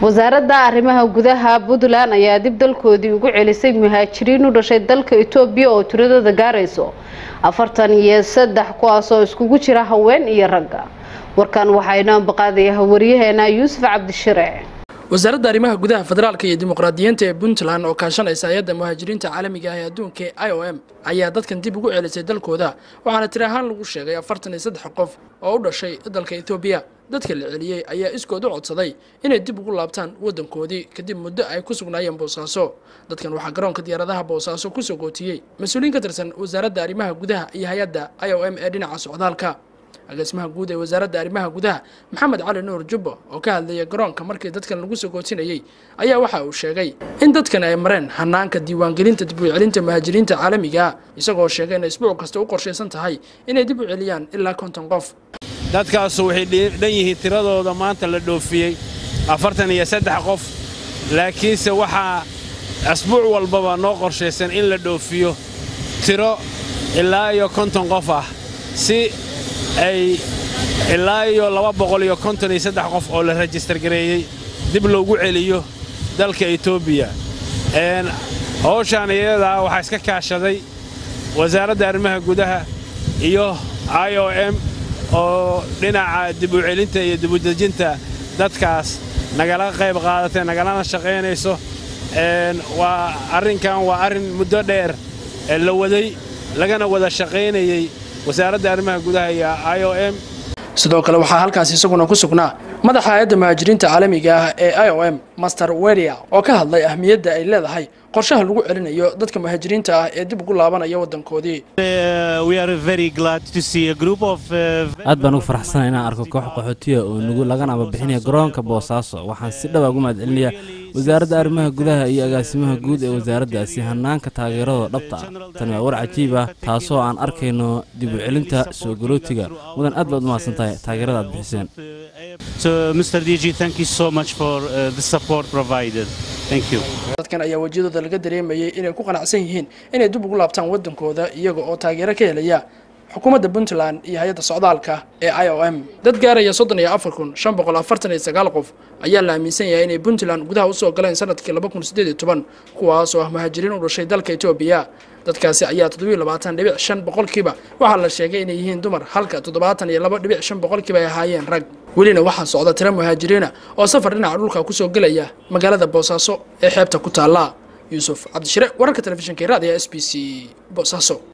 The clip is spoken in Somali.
wasaaradda arrimaha gudaha puntland ayaa dib dalkoodii ugu celisay muhaajiriin u dhashay dalka etoobiya oo tiradooda gaarayso afartan iyo saddex kuwaasoo iskugu jira haween iyo ragga warkan waxaa inoo ambaqaadaya waryaheena yuusuf cabdishire wasaaradda arrimaha gudaha federaalka iyo dimuqraadiyiinta ee puntland oo kaashanaysa hay-adda muhaajiriinta caalamiga ah ee adduunka ee i o m ayaa dadkan dib ugu celisay dalkooda waxaana tiri ahaan lagu sheegay afartan iyo saddex qof oo u dhashay dalka etoobiya dadka la celiyey ayaa iskood u codsaday inay dib ugu laabtaan waddankoodii kadib muddo ay ku sugnaayeen boosaaso dadkan waxaa garoonka diyaaradaha boosaaso kusoo gootiyey mas-uuliyiin ka tirsan wasaaradda arrimaha gudaha iyo hay-adda i o m ee dhinaca socdaalka agaasimaha guud ee wasaaradda arrimaha gudaha maxamed cali nuur jubbo oo ka hadlaya garoonka markii dadkan lagu soo gootinayey ayaa waxa uu sheegay in dadkan ay mareen hanaanka diiwaangelinta dib u celinta muhaajiriinta caalamiga ah isagoo sheegay inay isbuuc kasta u qorshaysan tahay inay dib u celiyaan ilaa konton qof dadkaasu waxay dhan yihiin tiradooda maanta la dhoofiyey afartan iyo saddex qof laakiinse waxaa asbuuc walbaba noo qorshaysan in la dhoofiyo tiro ilaa iyo konton qof ah si ay ilaa iyo laba boqol iyo konton iyo saddex qof oo la rajistar gareeyey dib loogu celiyo dalka etoobiya hawshaan iyadaa waxaa iska kaashaday wasaaradda arrimaha gudaha iyo i o m oo dhinaca dib u celinta iyo dibudejinta dadkaas nagala qayb qaadatay nagalana shaqaynayso waa arrinkan waa arrin muddo dheer la waday lagana wada shaqaynayey wasaaradda arrimaha gudaha iyo i o m sidoo kale waxaa halkaas isaguna ku sugnaa madaxa hay-adda muhaajiriinta caalamiga ah ee i o m master weria oo ka hadlay ahmiyadda ay leedahay qorshaha lagu celinayo dadka muhaajiriinta ah ee dib ugu laabanaya waddankoodii aad baan ugu faraxsana inaan arko koox qaxootiya oo nugu lagana ababixinaya garoonka boosaaso waxaan si dhaba ugu mahadcelinayaa wasaaradda arrimaha gudaha iyo agaasimaha guud ee wasaaraddaasi hanaanka taageeradoo dhabta ah tani waa war cajiib ah taasoo aan arkayno dib u celinta soo galootiga mudan aad baad u mahadsan tahay taageerada aad bixiseen dadkan ayaa wejiyadooda laga dareemayay inay ku qanacsan yihiin inay dib ugu laabtaan waddankooda iyaga oo taageero ka helaya xukuumadda puntland iyo hay-adda socdaalka ee i o m dad gaaraya soddon iyo afar kun shan boqol afartan iyo sagaal qof ayaa la aaminsan yahay inay puntland gudaha usoo galeen sanadkii laba kun siddeed iyo toban kuwaas oo ah muhaajiriin u dhashay dalka etoobiya dadkaasi ayaa toddobiyo labaatan dhibic shan boqolkiiba waxaa la sheegay inay yihiin dumar halka toddobaatan iyo laba dhibic shan boqolkiiba ay ahaayeen rag welina waxaa socda tiro muhaajiriina oo safar dhinaca dhulka kusoo gelaya magaalada boosaaso ee xeebta ku taalla yuusuf cabdishire wararka telefishinka raadiga s b c boosaaso